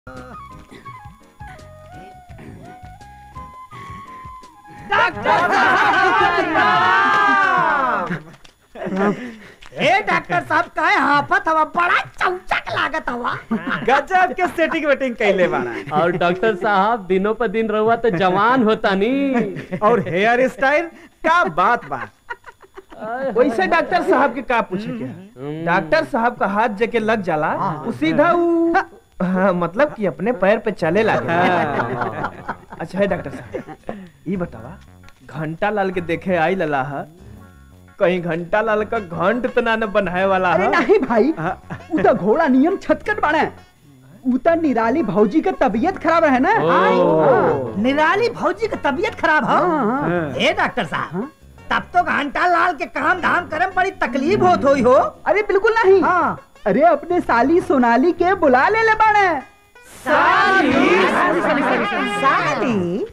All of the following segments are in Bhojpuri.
ए डॉक्टर साहब काहे हाफत हवा बड़ा चौचक लागत हवा गजब के सेटिंग वेटिंग कैले बाड़ा और डॉक्टर साहब दिनों पर दिन रहुआ तो जवान होता नी और हेयर स्टाइल का बात बा वैसे डॉक्टर साहब के का पूछे के है? डॉक्टर साहब का हाथ जके लग जाला वो सीधा उ हाँ, मतलब कि अपने पैर पे चले लागे अच्छा है डॉक्टर साहब ये बतावा घंटा लाल के देखे आई लला है कहीं घंटा लाल का घंट तो ना न बनाए वाला अरे है नहीं भाई उ तो घोड़ा नियम छतकट बाड़े उ तो निराली भौजी के तबीयत खराब है ना ओ। निराली भौजी की तबीयत खराब हो हाँ, हाँ। ए डॉक्टर साहब तब तो घंटा लाल के काम धाम करे में बड़ी तकलीफ होत हुई हो अरे बिल्कुल नहीं हाँ अरे अपने साली सोनाली के बुला ले ले बाड़े साली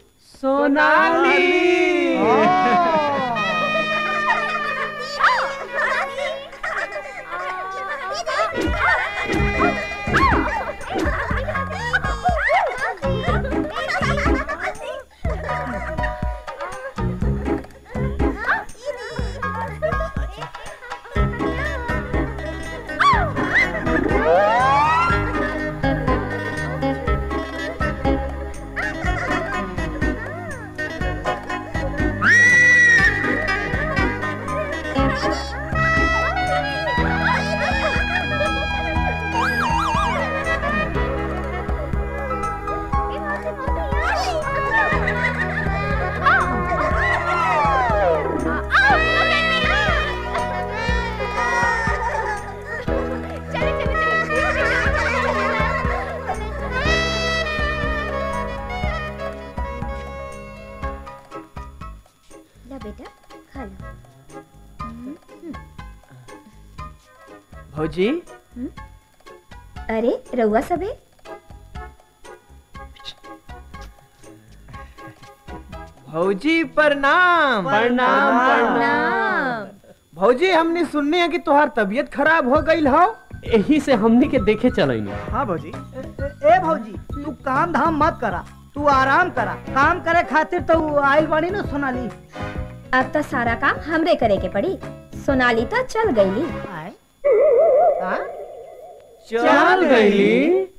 ला बेटा खा लो भौजी अरे रउआ सबे भौजी प्रणाम प्रणाम प्रणाम नाम भौजी हमने सुनने है कि तुम्हार तबीयत खराब हो गई हो यही से हमनी के देखे चलनी हाँ भौजी ए भौजी तू काम धाम मत करा तू आराम करा काम करे खातिर तो आइल बानी ना सोनाली अब तो सारा काम हमरे करे के पड़ी सोनाली तो चल गईली आए हाँ? चल गई